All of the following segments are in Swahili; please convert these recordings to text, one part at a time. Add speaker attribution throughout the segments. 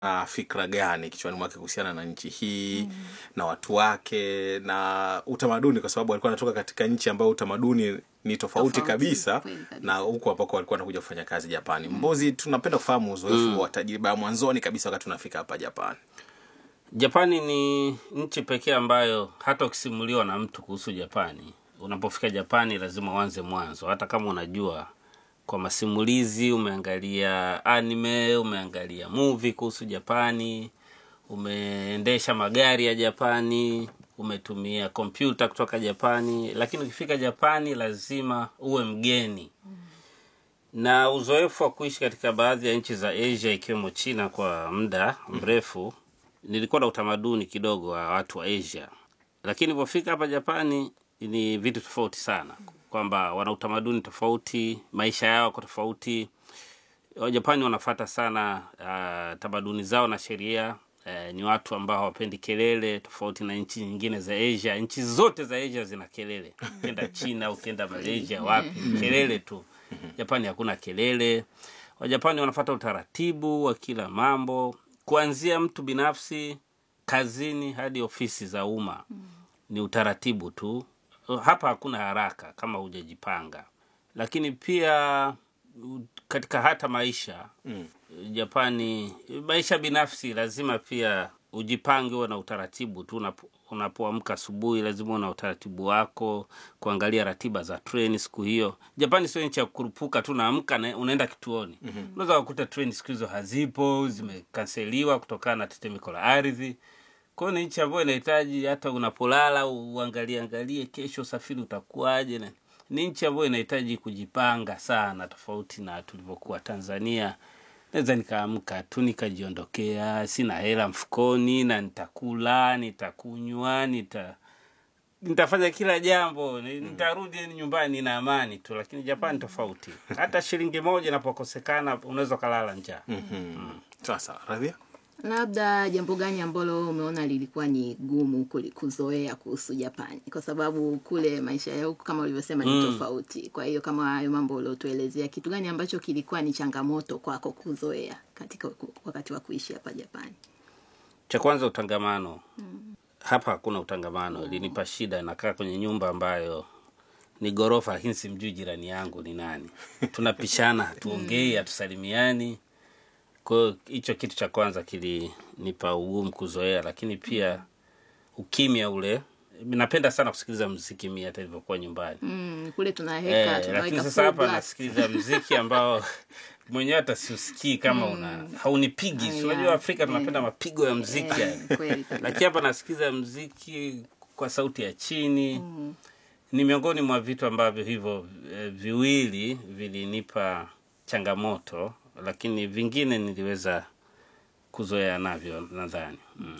Speaker 1: uh, fikra gani kichwani mwake kuhusiana na nchi hii mm. na watu wake na utamaduni kwa sababu alikuwa anatoka katika nchi ambayo utamaduni ni tofauti,
Speaker 2: Tofauti,
Speaker 1: kabisa,
Speaker 2: kweli kabisa.
Speaker 1: na huko ambako alikuwa anakuja kufanya kazi Japani. Mbozi, tunapenda kufahamu uzoefu wa tajriba ya mwanzoni kabisa wakati unafika hapa Japani.
Speaker 3: Japani ni nchi pekee ambayo hata ukisimuliwa na mtu kuhusu Japani, unapofika Japani lazima uanze mwanzo, hata kama unajua kwa masimulizi, umeangalia anime, umeangalia movie kuhusu Japani, umeendesha magari ya Japani, umetumia kompyuta kutoka Japani, lakini ukifika Japani lazima uwe mgeni na uzoefu wa kuishi katika baadhi ya nchi za Asia ikiwemo China kwa muda mrefu, nilikuwa na utamaduni kidogo wa watu wa Asia, lakini nilipofika hapa Japani ni vitu tofauti sana, kwamba wana utamaduni tofauti, maisha yao yako tofauti. Wajapani wanafata sana uh, tamaduni zao na sheria. Uh, ni watu ambao hawapendi kelele, tofauti na nchi nyingine za Asia. Nchi zote za Asia zina kelele, ukienda China, ukienda Malaysia, wapi kelele tu. Japani hakuna kelele. Wajapani wanafata utaratibu wa kila mambo, kuanzia mtu binafsi, kazini hadi ofisi za umma. Ni utaratibu tu. Hapa hakuna haraka kama hujajipanga, lakini pia u- katika hata maisha
Speaker 1: Mm.
Speaker 3: Japani, maisha binafsi lazima pia ujipange, uwe na utaratibu tu. Unapo- Unapoamka asubuhi, lazima uwe na utaratibu wako, kuangalia ratiba za treni siku hiyo. Japani sio nchi ya kurupuka tu, naamka na unaenda kituoni. Unaweza kukuta treni siku hizo hazipo, zimekanseliwa kutokana na tetemeko la ardhi. Kwa hiyo ni nchi ambayo inahitaji hata unapolala uangalie angalie kesho usafiri utakuwaje. na- Ni nchi ambayo inahitaji kujipanga sana, tofauti na tulivyokuwa Tanzania. Naweza nikaamka tu nikajiondokea, sina hela mfukoni, na nitakula, nitakunywa, nita nitafanya kila jambo, ni- nitarudi nyumbani na amani tu. Lakini Japani tofauti, hata shilingi moja inapokosekana unaweza ukalala njaa.
Speaker 1: Mhm. Sasa Radhia,
Speaker 2: labda jambo gani ambalo umeona lilikuwa ni gumu kuli- kuzoea kuhusu Japani, kwa sababu kule maisha ya huku kama ulivyosema ni
Speaker 3: Mm.
Speaker 2: tofauti. Kwa hiyo kama hayo mambo uliotuelezea, kitu gani ambacho kilikuwa ni changamoto kwako kuzoea katika ku- wakati wa kuishi hapa Japani?
Speaker 3: cha kwanza utangamano hapa hakuna utangamano ilinipa shida nakaa kwenye nyumba ambayo ni ghorofa lakini simjui jirani yangu ni nani tunapishana hatuongei hatusalimiani kwa hiyo hicho kitu cha kwanza kilinipa ugumu kuzoea lakini pia ukimya ule napenda sana kusikiliza mziki mi hata ilivyokuwa nyumbani
Speaker 2: Mm, kule tunaweka
Speaker 3: Eh, lakini
Speaker 2: tunaweka
Speaker 3: sasa
Speaker 2: full
Speaker 3: hapa
Speaker 2: blast.
Speaker 3: nasikiliza mziki ambao mwenyewe hata siusikii kama una haunipigi
Speaker 2: Ah,
Speaker 3: si unajua
Speaker 2: yeah.
Speaker 3: Afrika tunapenda mapigo ya mziki yani.
Speaker 2: Eh, kweli kabisa.
Speaker 3: lakini hapa nasikiza mziki kwa sauti ya chini ni miongoni mwa vitu ambavyo hivyo eh, viwili vilinipa changamoto lakini vingine niliweza kuzoea navyo nadhani mm.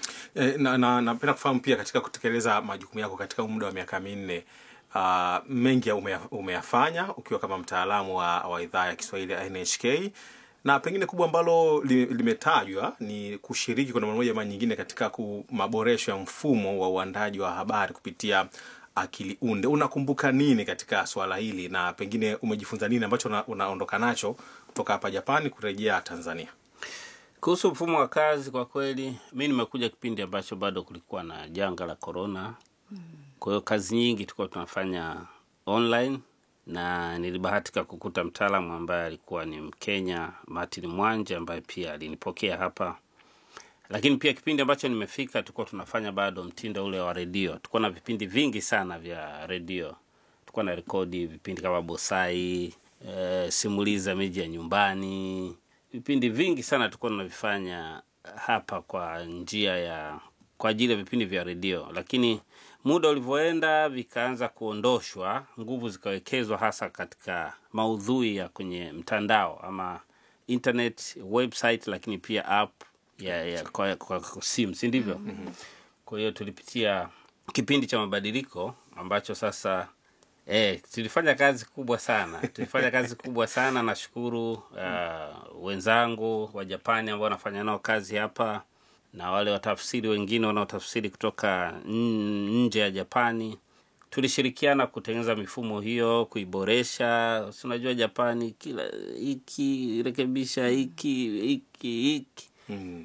Speaker 1: E, na, na, napenda kufahamu pia katika kutekeleza majukumu yako katika muda wa miaka minne uh, mengi ya umeya- umeyafanya ukiwa kama mtaalamu wa, wa idhaa ya Kiswahili ya NHK na pengine kubwa ambalo li- limetajwa ni kushiriki kwa namna moja ama nyingine katika ku- maboresho ya mfumo wa uandaji wa habari kupitia akili unde. Unakumbuka nini katika swala hili na pengine umejifunza nini ambacho una- unaondoka nacho kutoka hapa Japani kurejea Tanzania?
Speaker 3: Kuhusu mfumo wa kazi, kwa kweli mi nimekuja kipindi ambacho bado kulikuwa na janga la korona. Kwa hiyo kazi nyingi tulikuwa tunafanya online, na nilibahatika kukuta mtaalamu ambaye alikuwa ni Mkenya, Martin Mwanje, ambaye pia alinipokea hapa. Lakini pia kipindi ambacho nimefika, tulikuwa tunafanya bado mtindo ule wa redio. Tulikuwa na vipindi vingi sana vya redio, tulikuwa na rekodi vipindi kama Bosai, e, simulizi za miji ya nyumbani, vipindi vingi sana tulikuwa tunavifanya hapa kwa njia ya kwa ajili ya vipindi vya redio, lakini muda ulivyoenda vikaanza kuondoshwa, nguvu zikawekezwa hasa katika maudhui ya kwenye mtandao ama internet website, lakini pia app ya, ya kwa, kwa, kwa simu, si ndivyo? Kwa hiyo tulipitia kipindi cha mabadiliko ambacho sasa eh, tulifanya kazi kubwa sana, tulifanya kazi kubwa sana. Nashukuru uh, wenzangu wa Japani ambao wanafanya nao kazi hapa na wale watafsiri wengine wanaotafsiri kutoka n- nje ya Japani. Tulishirikiana kutengeneza mifumo hiyo, kuiboresha. Si unajua Japani, kila hiki rekebisha hiki hiki hiki
Speaker 1: Mm.